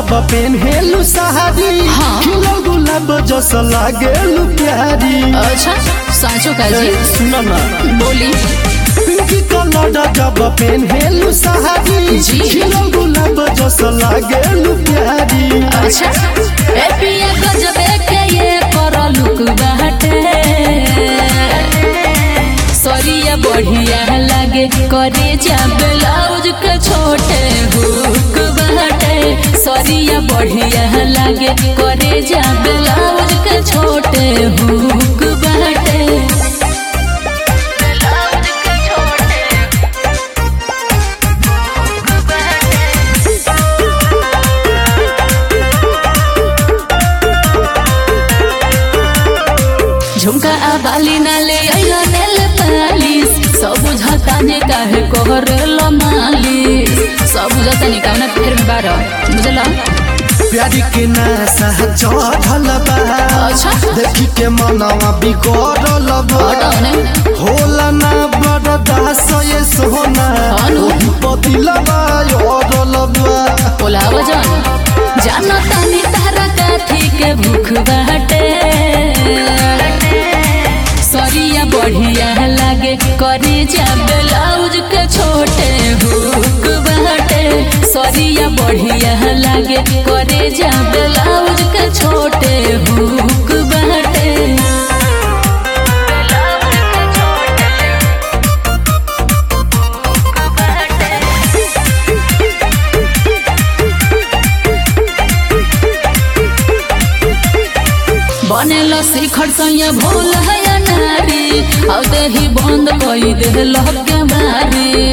जब पेन्हेलु साड़ी हाँ। खिलो गुलाब जस लागेलु प्यारी अच्छा साँचो काजी सुन ना बोली पिंकी कलर जब पेन्हेलु साड़ी जी। खिलो गुलाब जस लागेलु प्यारी अच्छा ए पिया गजबे के ये कर लुक बाटे सरिया बढ़िया लागे करे जा ब्लाउज के छोटे हुक बाटे सरिया बढ़िया लागे करे जा ब्लाउज के छोटे हुक बाटे ब्लाउज के छोटे हुक बाटे झुमका आ बाली नाले आइला नेल पालिस सब बुझता ने काहे कोहरल मालिस सब बुझता ने कामना फेर में बार बुझला प्यारी के नशा चढ़ल बा अच्छा। देखी के मनवा बिगड़ल बा हटाओ ने होला ना बरदास ये सोना हानु। ओही पतिलबा योरल बा बोला वजन जानो तानी तारा काथी के भूख बाटे सरिया बढ़िया लागे करे जा ब्लाउज के छोटे हुक बाटे सरिया बढ़िया लागे करे जा ब्लाउज के छोटे हुक बाटे ब्लाउज के छोटे हुक बाटे बनेल शिखर सैया भोल है नारी अब देही बंद कई दे लहके मारी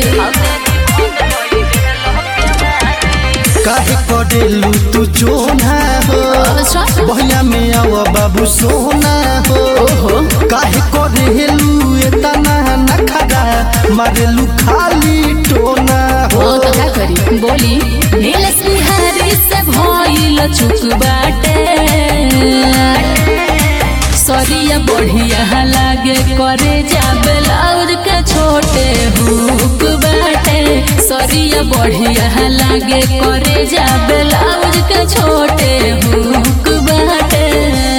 काहे करेलू तू चोना हो अच्छा बहिया में आव बाबू सोना हो ओहो काहे करेलू एतना नखरा मारेलू खाली टोना ओ हो तो क्या करी बोली नीलेश बिहारी से भइल चुक बाटे सरिया बढ़िया लागे करे जा ब्लाउज के छोटे हुक बाटे सरिया बढ़िया लागे करे जा ब्लाउज के छोटे हुक बाटे